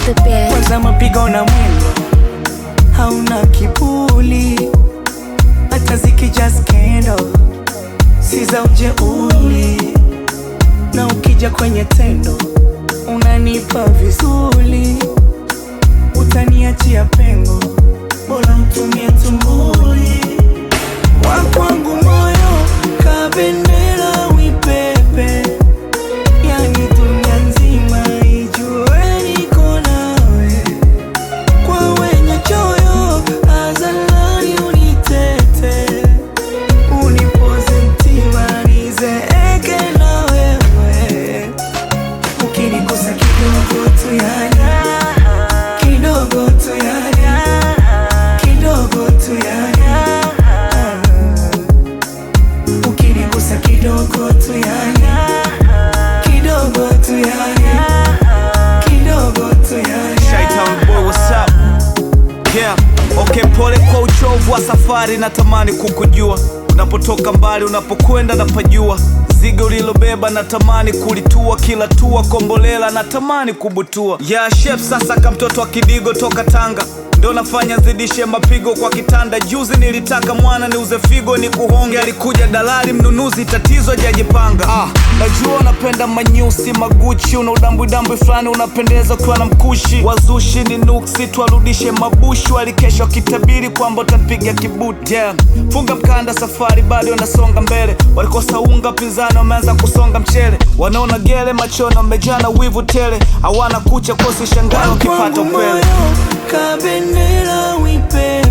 the best. kwanza mapigo na mwendo hauna kibuli hata zikija skendo si za ujeuli na ukija kwenye tendo unanipa vizuri utaniachia pengo bora mtumie tumbuli wakwangu moyo kabendera wipepe yani dunia nzima ijue niko nawe kwa wenye choyo azalani unitete unipoze mtima nizeeke na wewe ukinigusa kidogo tu yani kidogo tu yani kidogo tu yani ukinigusa kidogo tu yani kidogo tu yani kidogo tu yani Chi-Town boy, what's up? Yeah, okay, pole kwa uchovu wa safari, natamani kukujua unapotoka mbali, unapokwenda napajua zigo ulilobeba natamani kulitua, kila tua kombolela natamani kubutua. Yeah, chef sasa ka mtoto wa kidigo toka Tanga ndo nafanya zidishe mapigo kwa kitanda. Juzi nilitaka mwana niuze figo ni kuhonge, alikuja dalali mnunuzi, tatizo hajajipanga. Ah, najua unapenda manyusi maguchi, una udambwidambwi fulani unapendeza ukiwa na mkushi. Wazushi ni nuksi, twarudishe mabushi, walikesha wakitabiri kwamba utampiga kibuti. Yeah. Funga mkanda, safari bado nasonga mbele, walikosa unga, pinzani wameanza kusonga mchele, wanaona gele machoni wamejana wivu tele, hawana kucha kosi shangaa wakipata Wakwangu upele. moyo kabendera wipepe